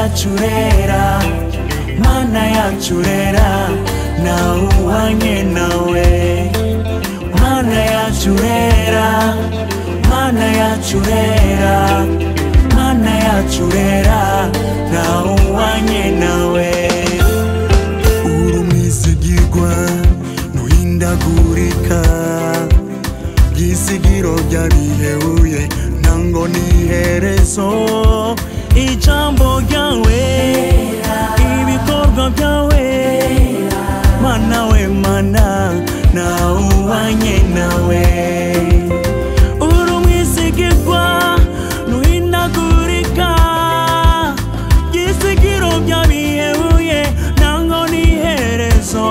yachurera mana yachurera nauwanye nawe mana yachurera mana yachurera mana yachurera nauwanye nawe urumizigirwa nuhindagurika isigiro ryabiheuye nango niherezo ijambo ryawe ibikorwa byawe mana we mana nawubanye nawe uri umwisigirwa nuhinagurika isigiro byabiheuye nango niherezo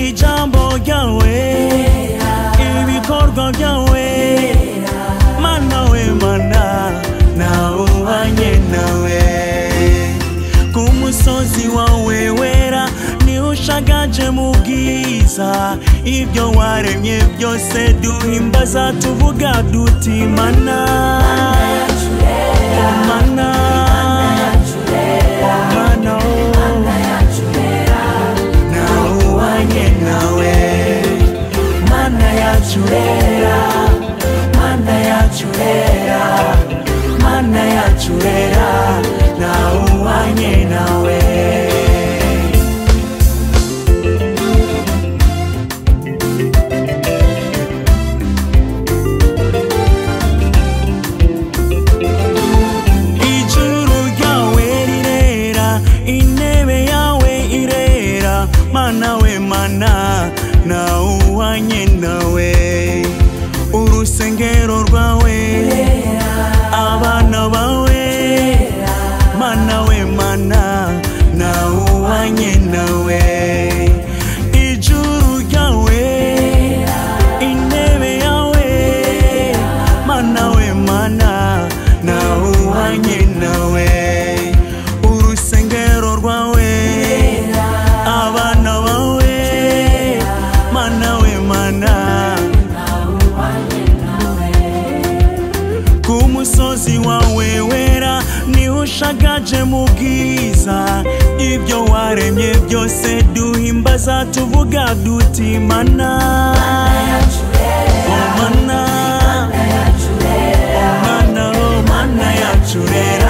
ijambo ryawe ibikorwa byawe mana we mana nawubanye nawe ku musozi wawe wera niho ushagaje mu bwiza ibyo waremye byose duhimbaza tuvuga duti mana oh mana oh mana oh nawubanye nawe mana yacurera mana yacurera mana yacurera nawubanye nawe ijuru ryawe rirera intebe yawe irera mana we mana nawuhanye nawe urusengero rwawe abana bawe mana we mana nawuhanye nawe ijuru ryawe intebe yawe mana we mana nawuhanye nawe urusengero rwawe abana bawe mana we mana ku musozi wawe wera niho ushagaje mu bwiza ibyo waremye byose duhimbaza tuvuga duti mana oh mana mana oh mana yacurera